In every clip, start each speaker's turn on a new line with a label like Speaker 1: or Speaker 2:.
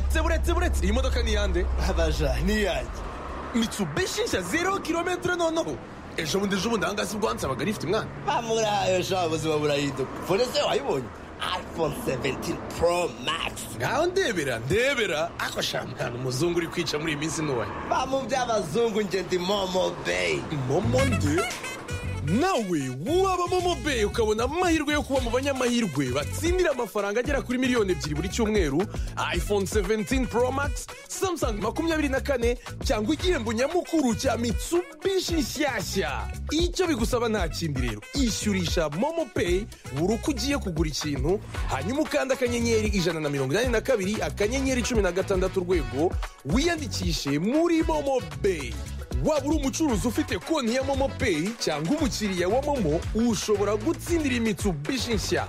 Speaker 1: tseburetse tseburetse iyi modoka ni iyande
Speaker 2: abaja ni yanjye
Speaker 1: mitsubishi nshya zero kilometero noneho ejo bundi ejo bundi ahangaha si bwo wansabaga rifite umwana
Speaker 2: bamurayo sha ubuzima burahinduka fone se wayibonye iphone 17 pro max
Speaker 1: ngaho ndebera ndebera ako sha mwana umuzungu uri kwica muri iyi minsi ntubaye
Speaker 2: bamu by'abazungu nge ndi momo beyi
Speaker 1: momo nde nawe waba momo beyi ukabona amahirwe yo kuba mu banyamahirwe batsindira amafaranga agera kuri miliyoni ebyiri buri cyumweru iphone 17 pro max samsung makumyabiri na kane cyangwa igihembo nyamukuru cya mitsubishi nshyashya icyo bigusaba nta kindi rero ishyurisha momo peyi buri uko ugiye kugura ikintu hanyuma ukanda akanyenyeri ijana na mirongo inani na kabiri akanyenyeri cumi na gatandatu urwego wiyandikishe muri momo beyi waba uri umucuruzi ufite konti ya momo peyi cyangwa umukiriya wa momo ushobora gutsindira imitsubishi nshya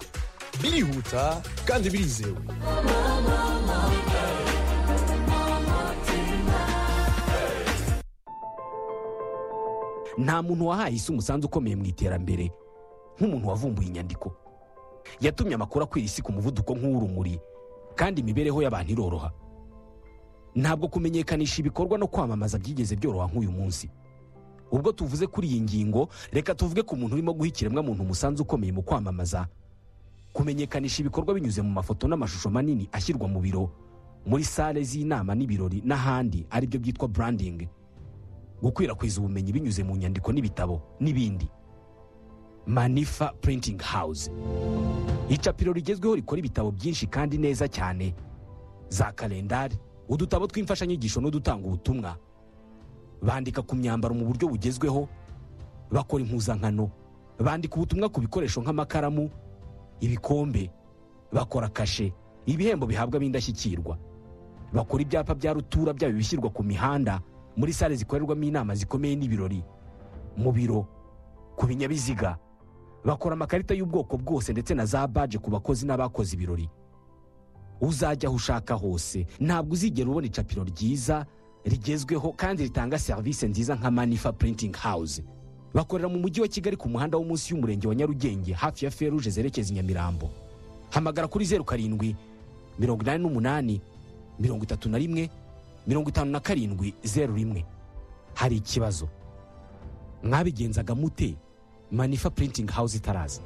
Speaker 1: birihuta kandi birizewe
Speaker 3: nta muntu wahaye isi umusanzu ukomeye mu iterambere nk'umuntu wavumbuye inyandiko yatumye amakuru akwira isi ku muvuduko nk'uw'urumuri kandi imibereho y'abantu iroroha ntabwo kumenyekanisha ibikorwa no kwamamaza byigeze byoroha nk'uyu munsi ubwo tuvuze kuri iyi ngingo reka tuvuge ku muntu urimo guha ikiremwamuntu umusanzu ukomeye mu kwamamaza kumenyekanisha ibikorwa binyuze mu mafoto n'amashusho manini ashyirwa mu biro muri sale z'inama n'ibirori n'ahandi aribyo byitwa burandingi gukwirakwiza ubumenyi binyuze mu nyandiko n'ibitabo n'ibindi manifa purintingi hawuze icapiro rigezweho rikora ibitabo byinshi kandi neza cyane za kalendari udutabo tw'imfashanyigisho n'udutanga ubutumwa bandika ku myambaro mu buryo bugezweho bakora impuzankano bandika ubutumwa ku bikoresho nk'amakaramu ibikombe bakora kashe ibihembo bihabwa b'indashyikirwa bakora ibyapa bya rutura byaba ibishyirwa ku mihanda muri sale zikorerwamo inama zikomeye n'ibirori mu biro ku binyabiziga bakora amakarita y'ubwoko bwose ndetse na za baje ku bakozi n'abakoze ibirori uzajya aho ushaka hose ntabwo uzigera ubona icapiro ryiza rigezweho kandi ritanga serivisi nziza nka manifa purintingi hawuze bakorera mu mujyi wa kigali ku muhanda wo munsi y'umurenge wa nyarugenge hafi ya feruje zerekeza i nyamirambo hamagara kuri zeru karindwi mirongo inani n'umunani mirongo itatu na rimwe mirongo itanu na karindwi zeru rimwe hari ikibazo mwabigenzaga mute manifa purintingi hawuze itaraza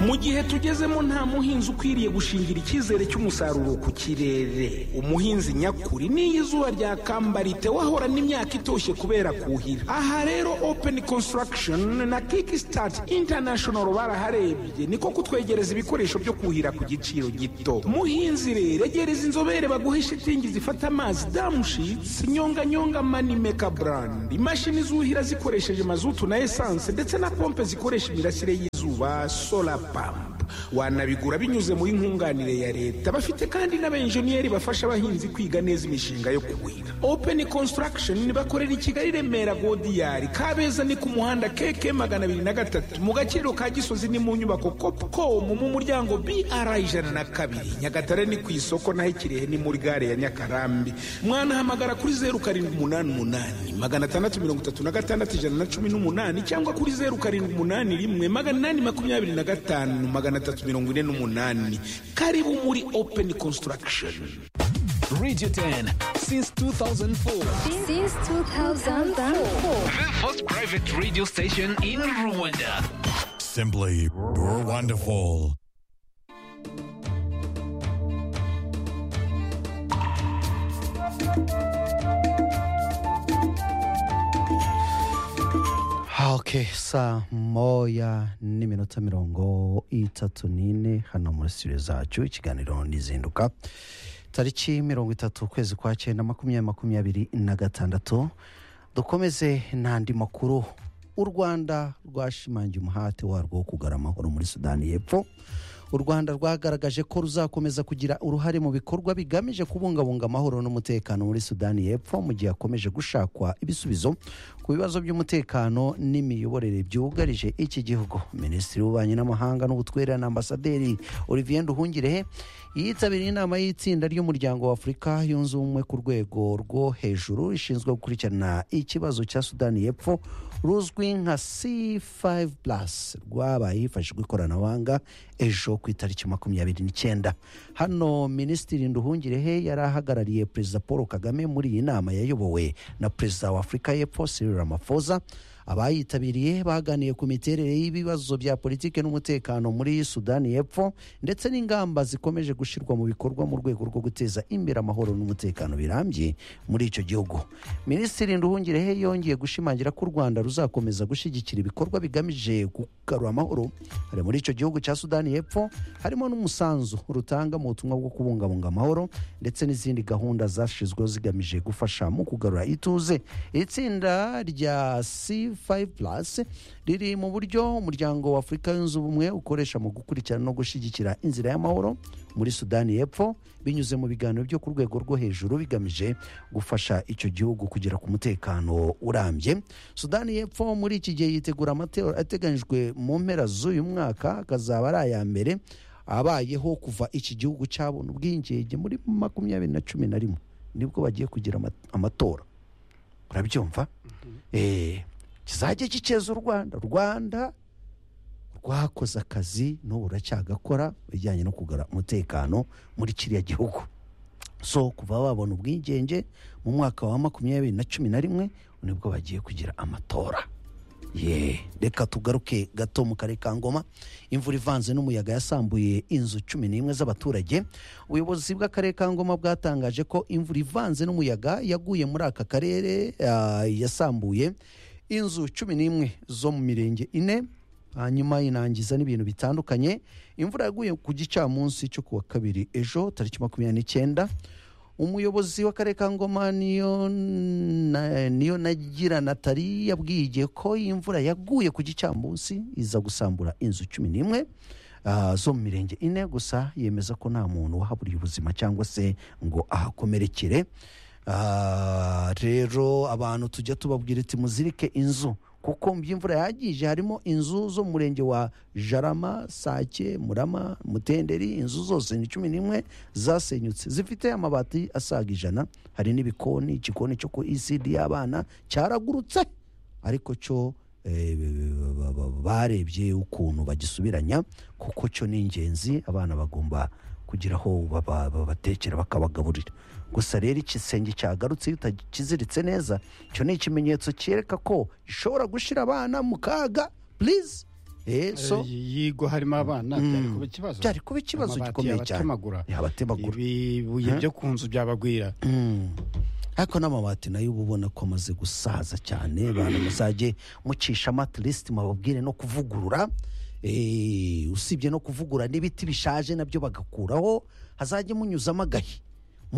Speaker 4: mu gihe tugezemo nta muhinzi ukwiriye gushingira icyizere cy'umusaruro ku kirere umuhinzi nyakuri n'iyo izuba ryakamba wahorana imyaka itoshye kubera kuhira aha rero open construction na kickstart international baraharebye niko kutwegereza ibikoresho byo kuhira ku giciro gito muhinzi rero egereza inzobere baguhe shitingi zifata amazi damushitsi nyonganyonga manimeka brand imashini zuhira zikoresheje mazutu na esanse ndetse na pompe zikoresha imirasire y'izuba sola pampu wanabigura binyuze muri nkunganire ya leta bafite kandi n'abenjeniyeri bafasha abahinzi kwiga neza imishinga yo kuhira openi konsitaragisheni bakorera i kigali remera godiyari kabeza ni ku muhanda keke magana abiri na gatatu mu gaciro ka gisozi ni mu nyubako kopukomu mu muryango br ijana na kabiri nyagatare ni ku isoko naho ikirehe ni muri gare ya nyakarambi mwanahamagara kuri zeru karindwi umunani umunani magana atandatu mirongo itatu na gatandatu ijana na cumi n'umunani cyangwa kuri zeru karindwi umunani rimwe magana inani makumyabiri na gatanu magana atatu mirongo ine n'umunani karibu muri openi konsitaragisheni
Speaker 5: Radio 10 since 2004.
Speaker 6: Since 2004.
Speaker 5: The first private radio station in Rwanda.
Speaker 7: Simply you're wonderful.
Speaker 8: ok saa moya n'iminota mirongo itatu n'ine hano muri studio zacu ikiganiro n'izinduka tariki mirongo itatu ukwezi kwa cyenda makumyabiri makumyabiri na gatandatu dukomeze n'andi makuru u rwanda rwashimangiye umuhate warwo wo kugara amahoro muri sudani y'epfo u rwanda rwagaragaje ko ruzakomeza kugira uruhare mu bikorwa bigamije kubungabunga amahoro n'umutekano muri sudani y'epfo mu gihe hakomeje gushakwa ibisubizo ku bibazo by'umutekano n'imiyoborere byugarije iki gihugu minisitiri w'ububanyi n'amahanga n'ubutwerere na ambasaderi olivier nduhungirehe yitabiriye inama y'itsinda ry'umuryango wa afurika yunze ubumwe ku rwego rwo hejuru rishinzwe gukurikirana ikibazo cya sudani y'epfo ruzwi nka c5 plus rwabaye hifashishwa ikoranabuhanga ejo ku itariki makumyabiri n'icyenda hano minisitiri nduhungirehe yari ahagarariye perezida paul kagame muri iyi nama yayobowe na perezida wa afurika y'epfo cyril ramaphosa abayitabiriye baganiriye ku miterere y'ibibazo bya politiki n'umutekano muri sudani y'epfo ndetse n'ingamba zikomeje gushyirwa mu bikorwa mu rwego rwo guteza imbere amahoro n'umutekano birambye muri icyo gihugu minisitiri nduhungirehe yongeye gushimangira ko u rwanda ruzakomeza gushyigikira ibikorwa bigamije kugarura amahoro hari muri icyo gihugu cya sudani y'epfo harimo n'umusanzu rutanga mu butumwa bwo kubungabunga amahoro ndetse n'izindi gahunda zashyizweho zigamije gufasha mu kugarura ituze iri tsinda rya c5 plus riri mu buryo umuryango wa afurika yunze ubumwe ukoresha mu gukurikirana no gushyigikira inzira y'amahoro muri sudani y'epfo binyuze mu biganiro byo ku rwego rwo hejuru bigamije gufasha icyo gihugu kugera ku mutekano urambye sudani y'epfo muri iki gihe yitegura amatora ateganyijwe mu mpera z'uyu mwaka akazaba ari aya mbere abayeho kuva iki gihugu cyabona ubwigenge muri makumyabiri na cumi na rimwe nibwo bagiye kugira ama- amatora urabyumva Eh, kizajya giceza u rwanda rwanda rwakoze akazi n'ubu ruracyagakora bijyanye no kugara umutekano muri kiriya gihugu so kuva babona ubwigenge mu mwaka wa makumyabiri na cumi na rimwe nibwo bagiye kugira amatora ye reka tugaruke gato mu karere ka ngoma imvura ivanze n'umuyaga yasambuye inzu cumi n'imwe z'abaturage ubuyobozi bw'akarere ka ngoma bwatangaje ko imvura ivanze n'umuyaga yaguye muri aka karere ah, yasambuye inzu cumi n'imwe zo mu mirenge ine hanyuma inangiza n'ibintu bitandukanye imvura yaguye ku gicamunsi cyo ku wa kabiri ejo tariki makumyabiri n'icyenda umuyobozi w'akarere ka ngoma niyo na- niyo nagira natali yabwiye ko iyi mvura yaguye ku gicamunsi iza gusambura inzu cumi n'imwe ah, zo mu mirenge ine gusa yemeza ko nta muntu wahaburiye ubuzima cyangwa se ngo ahakomerekere Ah, rero abantu tujya tubabwira ati muzirike inzu kuko mu by'imvura yagije harimo inzu zo mu murenge wa jarama sake murama mutenderi inzu zose ni cumi n'imwe zasenyutse zifite amabati asaga ijana hari n'ibikoni igikoni cyo ku ecd y'abana cyaragurutse ariko cyo eh, ba- ba- barebye ukuntu bagisubiranya kuko cyo ni ingenzi abana bagomba kugira aho baba- babatekera bakabagaburira gusa rero igisenge cyagarutse iyo utakiziritse neza cyo ni ikimenyetso cyereka ko ishobora gushyira abana mu kaga purize Eh, so
Speaker 9: yigo harimo abana byari kuba ikibazo
Speaker 8: byari kuba ikibazo
Speaker 9: Amabati
Speaker 8: gikomeye cyane
Speaker 9: yabatemagura.
Speaker 8: yabatemagura
Speaker 9: ibibuye byo ku nzu byabagwira
Speaker 8: ariko n'amabati nayo uba ubona ko amaze gusaza cyane abantu muzajye mucisha amatirisiti mababwire no kuvugurura Eh, usibye no kuvugura n'ibiti bishaje nabyo bagakuraho hazajye munyuzamo agahi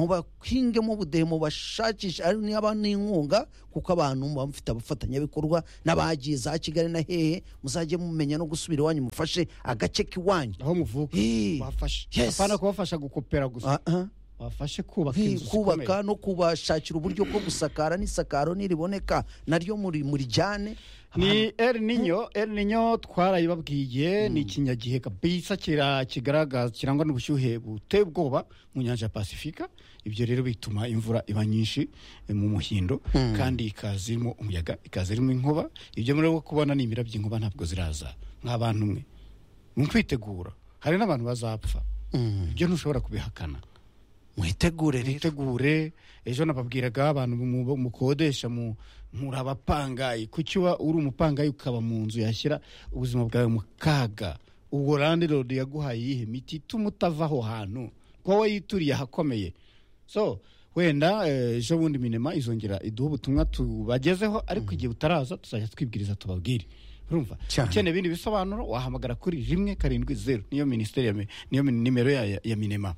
Speaker 8: mubahingemo ubudehe mubashakishe ari niba n'inkunga kuko abantu muba mufite abafatanyabikorwa n'abagiye za kigali na hehe muzajye mumenya no gusubira iwanyu mufashe agace k'iwanyu
Speaker 9: aho muvuka
Speaker 8: Eh,
Speaker 9: bafashe
Speaker 8: yes.
Speaker 9: apana kubafasha gukopera gusa
Speaker 8: Ah, ah.
Speaker 9: bafashe kubaka
Speaker 8: Nti-
Speaker 9: inzu zikomeye
Speaker 8: kubaka no kubashakira uburyo bwo gusakara n'isakaro niriboneka naryo muri murijyane
Speaker 9: ni el ninyo el ninyo twarayibabwiye ni ikinyagihe kabisa kira- kigaragaza kirangwa n'ubushyuhe buteye ubwoba mu nyanja ya pasifika ibyo rero bituma imvura iba nyinshi eh, mu muhindo kandi ikaza irimo umuyaga ikaza irimo inkuba ibyo muri kubona ni imirabyo inkuba ntabwo ziraza nk'abantu mwe mu kwitegura hari n'abantu bazapfa ibyo ntushobora kubihakana
Speaker 8: mwitegure rero
Speaker 9: mwitegure ejo nababwiraga abantu mu- mukodesha mu- muri abapangayi kuki uba uri umupangayi ukaba mu nzu yashyira ubuzima bwawe mu kaga ubwo landirodu yaguhaye iyihe miti ituma utava aho hantu kuko wowe yituriye ahakomeye so wenda eh, ejo bundi minema izongera iduha ubutumwa tubagezeho ariko igihe utaraza tuzajya twibwiriza tubabwire urumva
Speaker 8: Cyane.
Speaker 9: ukeneye ibindi bisobanuro wahamagara kuri rimwe karindwi zeru niyo minisiteri ya mi- niyo mi- nimero ya, ya- ya minema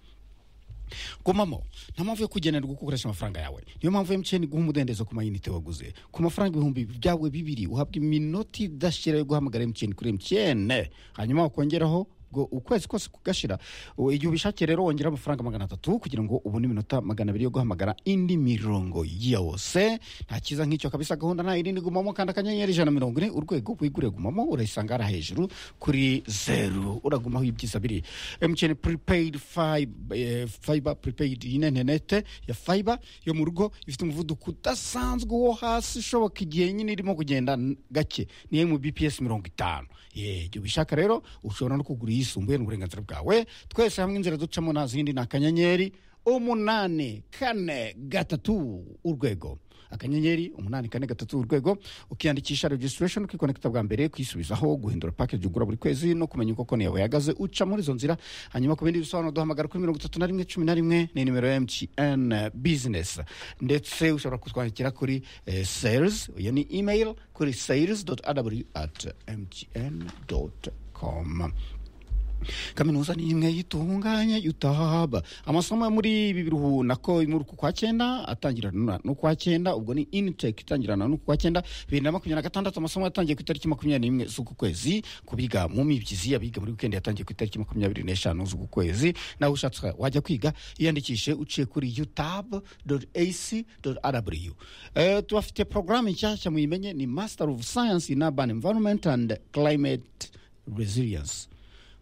Speaker 9: gumamo nta mpamvu yo kugenerwa uko ukoresha amafaranga yawe niyo mpamvu emutiyeni iguha umudendezo ku mayinite waguze ku mafaranga ibihumbi byawe bibiri uhabwa iminota idashira yo guhamagara emutiyeni kuri emutiyeni hanyuma wakongeraho ubwo ukwezi kose kugashira ubu igihe ubishakiye rero wongera amafaranga magana atatu kugira ngo ubone iminota magana abiri yo guhamagara indi mirongo yose nta cyiza nk'icyo kabisa gahunda nta yindi igumamo kandi akanyenyeri ijana na mirongo ine urwego wigure gumamo urayisanga hariya hejuru kuri zeru uragumaho ibyiza biri emutiyeni puripeyidi fayiba puripeyidi yine interinete ya fayiba yo mu rugo ifite umuvuduko udasanzwe wo hasi ishoboka igihe nyine irimo kugenda n- gake niyo mu bps mirongo itanu ye igihe ubishaka rero ushobora no kugura iyisumbuye ni uburenganzira bwawe twese hamwe inzira ducamo nta zindi ni akanyenyeri umunani kane gatatu urwego akanyenyeri umunani kane gatatu urwego ukiyandikisha registration ukikonekita bwa mbere kwisubizaho guhindura package ugura buri kwezi no kumenya uko konti yawe yahagaze uca muri izo nzira hanyuma ku bindi bisobanuro duhamagara kuri mirongo itatu na rimwe cumi na rimwe ni nimero ya mtn business ndetse ushobora kutwandikira kuri eh, sales iyo ni email kuri sales aw at mtn com kaminuza ni imwe yitunganya yutahaba amasomo yo muri ibi biruhu nako muri uku kwa cyenda atangirana n'ukwa cyenda ubwo ni intake itangirana n'ukwa cyenda bibiri na makumyabiri na gatandatu amasomo yatangiye ku itariki makumyabiri n'imwe z'uku kwezi ku biga mu mibyizi abiga muri wikendi yatangiye ku itariki makumyabiri n'eshanu z'uku kwezi nawe ushatse wajya kwiga yiyandikishe uciye kuri utab ac rw tubafite porogaramu nshyashya muyimenye ni master of science in urban environment and climate resilience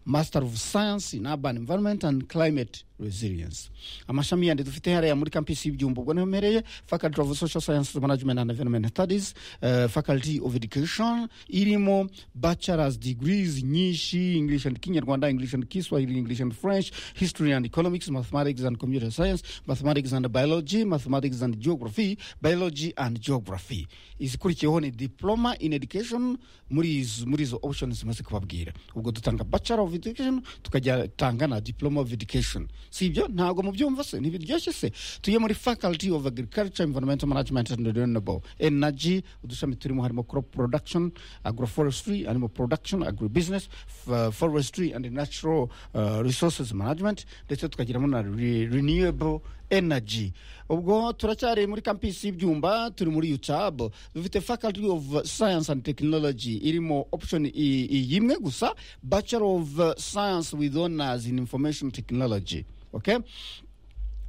Speaker 9: master of science in urban environment and climate resilience amashami yandi dufite hariya muri campus y'ibyumba ubwo niho mpereye faculty of social sciences management and environment studies uh, faculty of education irimo bachelors degrees nyinshi english and kinyarwanda english and kiswahili english and french history and economics mathematics and computer science mathematics and biology mathematics and geography biology and geography izikurikiyeho ni diploma in education muri izo muri izo options maze kubabwira ubwo dutanga bachelor of education tukajya tanga na diploma of education si ibyo ntabwo mubyumva se ntibiryoshye se tuye muri faculty of agriculture environmental management and renewable energy udushami turimo harimo crop production agroforestry animal production agribusiness f- forestry and natural uh, resources management ndetse tukagiramo na re- renewable energy ubwo turacyari muri campus y'ibyumba turi muri utab dufite faculty of science and technology irimo option i- i- imwe gusa bachelor of uh, science with honors in information technology okay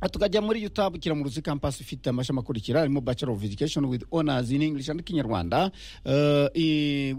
Speaker 9: Aha tukajya muri utab kiramuruzi campus ifite amashami akurikira harimo bachelor of education with honors in english and kinyarwanda uh, i-